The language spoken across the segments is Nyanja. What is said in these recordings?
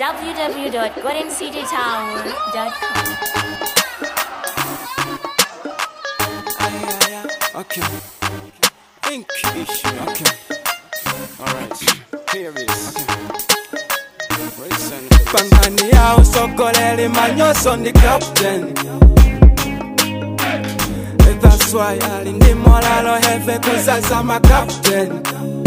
www.goldencitytower.com. Okay. Ink issue. Okay. Alright. Here it is. Pangani ya usokolele manyoso ndi captain That's why ali ndi molalo hefe kuzaza ma captain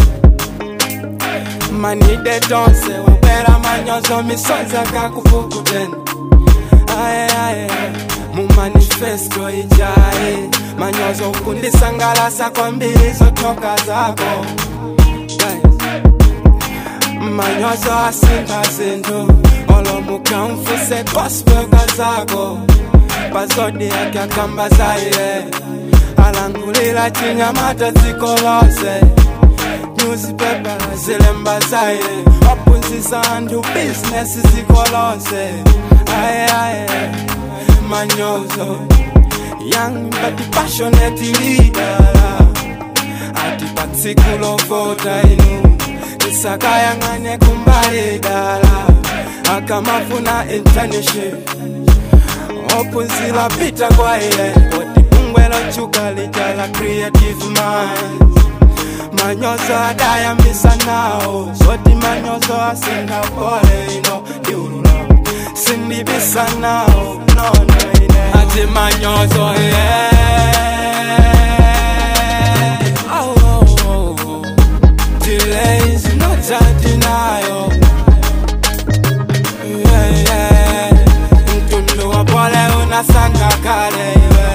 Manide tonse wabwera manyoso misonza kakufukuten Aye aye mu manifesto ijaye manyozo kundisangalasa kwambiri zotoka zako Guys. manyozo asinta zinthu olomukamfuse gospelka zako pazodi yake akamba zaire alangulira chinyamata dziko lonse newspaper zilemba zaire waphunzitsa anthu bizinesi dziko lonse aye aye manyozo young but passionate leader ati patsiku lovota inu tisakayang'ane kumbali dala akamafuna internship ophunzira pita kwa iye koti bungwe lochuka lija la creative minds manyozo adayambisa nawo zoti manyozo asinda pole ino ndiulula sindibisa nawo nono ine ati manyozo yeah. oh, oh, oh, oh. Delays, not a denial. Yeah, yeah. Mtundu wa pole unasanga kale iwe.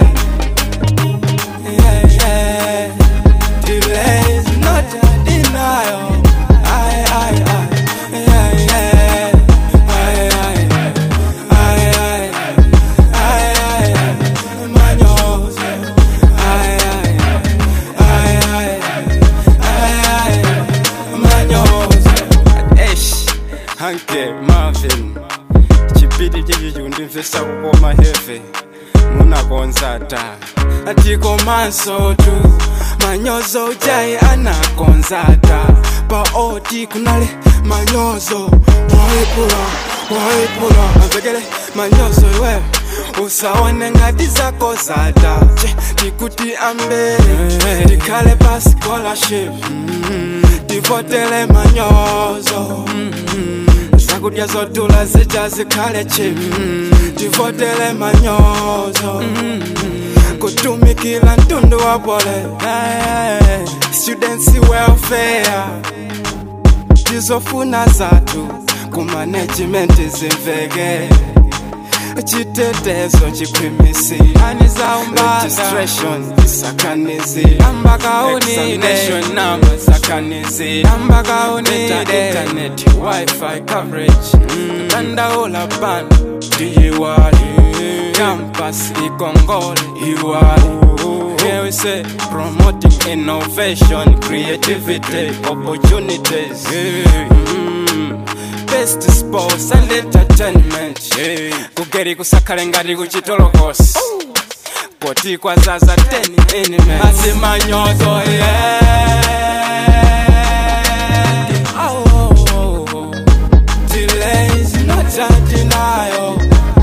Yeah, yeah. Delays, not a denial. Aye, aye, aye. Yeah, yeah. Aye, aye. Aye, aye. Aye, aye. Manyozo. Aye, aye. Aye, aye. Aye, aye. Manyozo. Eish, Hanke, Marvin. chipidi chichi chikundimvesa kukoma heve munakonzata atikomanso tu manyozo ujai anakonzata paoti kunale manyozo waipula waipula amvekele manyozo iwe usaone ngati zako zata che tikuti ambere tikhale pa scholarship tivotele manyozo zakudya zotula zija zikhale chip tivotele manyozo kutumikila mtundu wa pole Eh, students welfare tizofuna zathu kumanagement zimveke chitetezo chikhwimisi ani za registration isakanizi amba kaunide number sakanizi amba kaunide internet wifi coverage tandaula ban diyiwali campus ikongole iwali Here we say promoting innovation, creativity, opportunities. Mm. Best sports and entertainment. Kugeri kusakale ngati kuchitolokosi. Koti kwa zaza 10 elements. Asimanyozo yeah. Oh, oh, oh, oh. Delays, not a denial.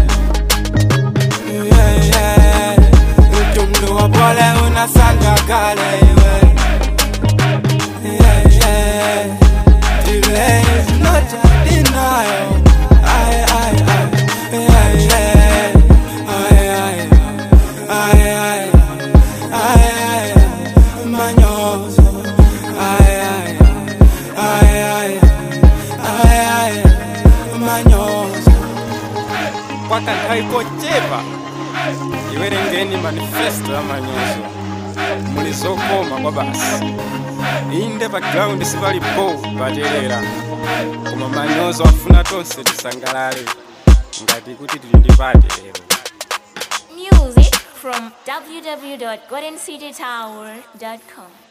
Yeah, yeah. Mtundu wa pole unasanga kale iwe. Yeah, yeah. Delays, not a denial. Aye, aye, aye. Yeah, yeah. Aye, aye. Aye, aye. Aye, aye. Manyozo. Aye, aye. Aye, aye. Aye, aye. Manyozo. Kwakanthawi kochepa iwerengeni manifesto ya manyozo muli zokoma kwa basi inde pa ground sipalipo paterera koma manyozo afuna tonse tisangalale ngati kuti tili ndi pate lero Music from www.goldencitytower.com.